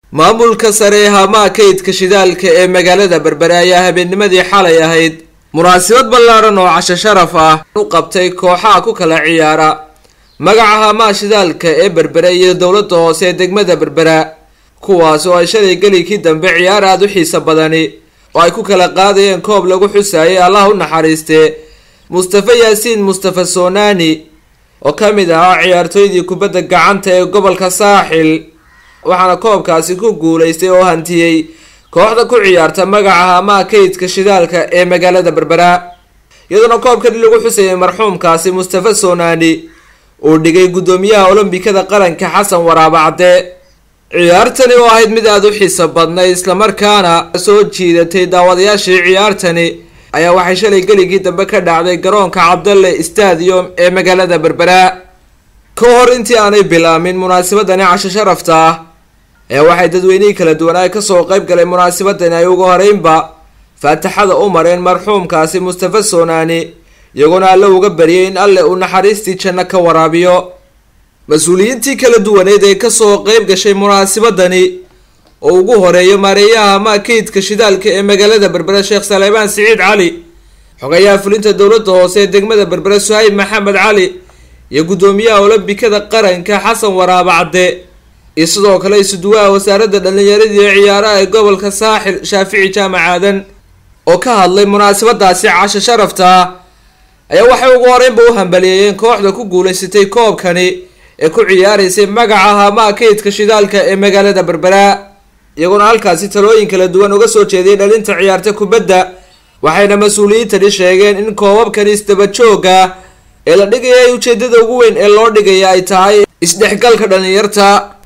maamulka sare ee haamaha kaydka shidaalka ee magaalada berbere ayaa habeennimadii xalay ahayd munaasabad ballaaran oo casho sharaf ah u qabtay kooxaha ku kala ciyaara magaca haamaha shidaalka ee berbere iyo dowladda hoose ee degmada berbera kuwaas oo ay shalay gelikii dambe ciyaar aada u xiiso badani oo ay ku kala qaadayeen koob lagu xusayay allah u naxariiste mustafa yaasiin mustafa soonani oo ka mid ahaa ciyaartooydii kubadda gacanta ee gobolka saaxil waxaana koobkaasi ku guulaystay oo hantiyey kooxda ku ciyaarta magaca haamaha kaydka shidaalka ee magaalada berbera iyadoona koobkani lagu xusayay marxuumkaasi mustafa soonani uu dhigay guddoomiyaha olombikada qaranka xasan waraabacde ciyaartani oo ahayd mid aada u xiiso badnay islamarkaana soo jiidatay daawadayaashii ciyaartani ayaa waxay shalay geligii dambe ka dhacday garoonka cabdalle stadium ee magaalada berbera ka hor intii aanay bilaamin munaasabadani casho sharafta ah ee waxay dadweynihii kala duwanaa kasoo qeyb galay munaasabadani ay ugu horeynba faataxada u mareen marxuumkaasi mustafa soonani iyagoona alle uga bariyay in alle uu naxariistii janno ka waraabiyo mas-uuliyiintii kala duwaneed ee kasoo qeyb gashay munaasabadani oo ugu horeeyo maareeyaha haamaha kaydka shidaalka ee magaalada berbera sheekh saleebaan siciid cali xogayaha fulinta dowladda hoose ee degmada berbera suhayb maxamed cali iyo guddoomiyaha olombikada qaranka xasan waraabacde iyo sidoo kale isuduwaha wasaaradda dhallinyaradii ee ciyaaraha ee gobolka saaxil shaafici jaamac aadan oo ka hadlay munaasabadaasi casho sharafta ah ayaa waxay ugu horeynba u hambaliyeeyeen kooxda ku guulaysatay koobkani ee ku ciyaaraysay magaca haamaha kaydka shidaalka ee magaalada berbera iyagoona halkaasi talooyin kala duwan uga soo jeediyay dhalinta ciyaarta kubadda waxayna mas-uuliyiintani sheegeen in koobabkani isdaba jooga ee la dhigaya ay ujeedada ugu weyn ee loo dhigaya ay tahay isdhexgalka dhalinyarta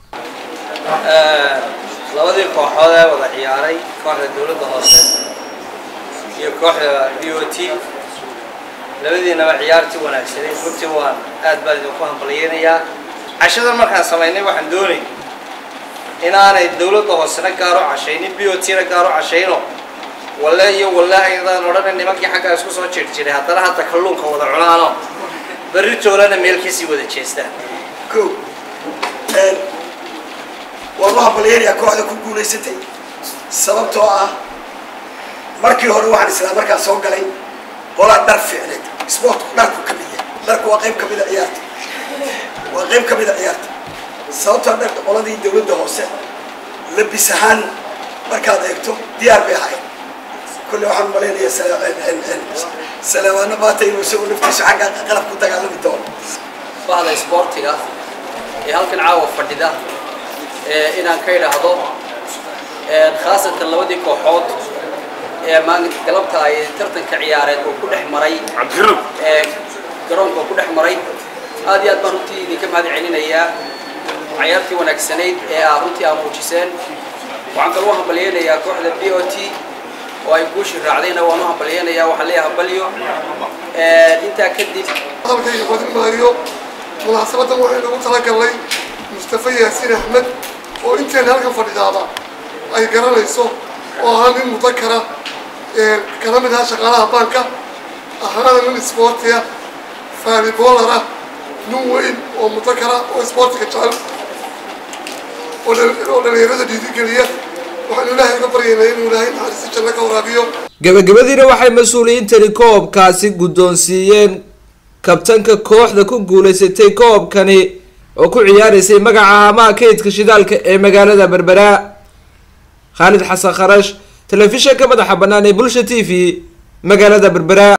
labadii kooxood ee wada ciyaaray kooxda dowladda hoose iyo kooxda d o t labadiinaba ciyaartii wanaagsaneyd runtii waan aad baan idinku hambalyeynayaa cashadan markaan samaynay waxaan doonay inaanay dowladda hoosena gaaro cashaynin b o t na gaaro cashayno walle iyo walle ayadaan odhana nimankii xaggaa isku soo jir jiray haddana hadda kalluunka wada cunaano berri toolana meelkiisii wada jeestaan ko waan u hambalyeynayaa kooxda ku guulaysatay sababtoo ah markii hore waxaan islaa markaan soo galay qolaa dhar fiicneed sportku dharku ka mid yahay dharku waa qayb ka mida ciyaarta waa qayb ka mida ciyaarta sababtoo dhar qoladii dawladda hoose labis ahaan markaad eegto diyaar bay ahaayeen kulle waxaan umalaynayaa salaamaano maanta inuu isagu naftiisu xagga qalab ku dagaalami doono bahda isboortiga ee halkan caawa fadhida inaan ka idhaahdo khaasatan labadii kooxood ee maalinta galabta ay tartanka ciyaareed oo ku dhex maray garoonka oo ku dhex maray aad iyo aad baan runtii idinka mahad celinayaa cayaartii wanaagsanayd ee aa runtii aa muujiseen waxaan kaloo hambalyeynayaa kooxda b o t oo ay guushi raacdayna waan u hambalyeynayaa waxaan leeyahay hambalyo intaa kadib hadalkayga badin maayo munaasabadan waxaynu ugu talagalnay mustafa yaasiin axmed oo inteen halkan fadhidaaba ay garanayso oo ahaa nin mudakara kana mid ahaa shaqaalaha baanka ahaana nin isboortiga faalibolara nin weyn oo mudakara oo isboortiga jecel oo dhalinyarada dhiirigeliya waxaanu ilaahay uga baryaynaa inuu ilaahay naxariista janno ka waraabiyo gabagabadiina waxay mas-uuliyiintani koobkaasi guddoonsiiyeen kabtanka kooxda ku guulaysatay koobkani oo ku ciyaaraysay magaca haamaha kaydka shidaalka ee magaalada berbera khaalid xasan kharash telefishanka madaxa bannaan ee bulsha t v magaalada berbera